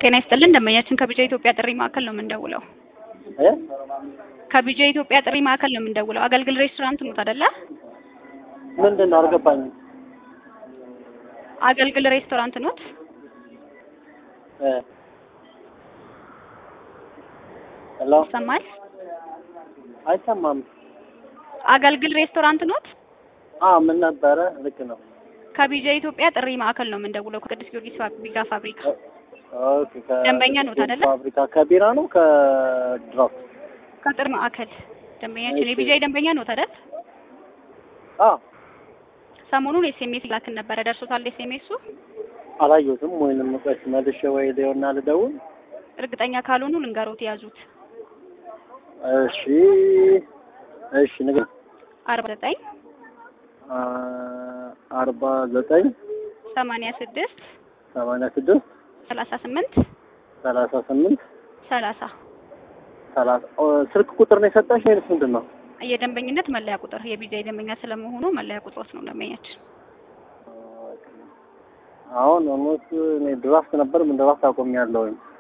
ጤና ይስጥልን ደንበኛችን ከቢጃ ኢትዮጵያ ጥሪ ማዕከል ነው የምንደውለው። እ ከቢጃ ኢትዮጵያ ጥሪ ማዕከል ነው የምንደውለው። አገልግል ሬስቶራንት ኖት አይደለ? ምንድን ነው አልገባኝም። አገልግል ሬስቶራንት ኖት? እ ሄሎ ይሰማል? አይሰማም። አገልግል ሬስቶራንት ኖት? አዎ ምን ነበረ? ልክ ነው። ከቢጃ ኢትዮጵያ ጥሪ ማዕከል ነው የምንደውለው ከቅዱስ ጊዮርጊስ ፋብሪካ ፋብሪካ ኦኬ ከ ደንበኛ ኖት አይደለ? ፋብሪካ ከቢራ ነው ከድራፍት? ከጥሪ ማዕከል ደንበኛችን እሺ። የቢጃ ደንበኛ ኖት አይደል? አዎ ሰሞኑን ኤስኤምኤስ ላክን ነበረ ደርሶታል ኤስኤምኤሱ? አላየሁትም። ወይንም ቆይስ መልሼ ወይ ሊሆና ልደውል። እርግጠኛ ካልሆኑ ልንገሮት የያዙት እሺ እሺ ንገር አርባ ዘጠኝ አርባ ዘጠኝ ሰማንያ ስድስት ሰማንያ ስድስት ሰላሳ ስምንት ሰላሳ ስምንት ሰላሳ ሰላሳ ኦ፣ ስልክ ቁጥር ነው የሰጠሽ ወይንስ ምንድን ነው? የደንበኝነት መለያ ቁጥር የቢጃ ደንበኛ ስለመሆኑ መለያ ቁጥሮት ነው ደንበኛችን። አሁን ኦልሞስት እኔ ድራፍት ነበር ምን ድራፍት አቆሚያለሁኝ።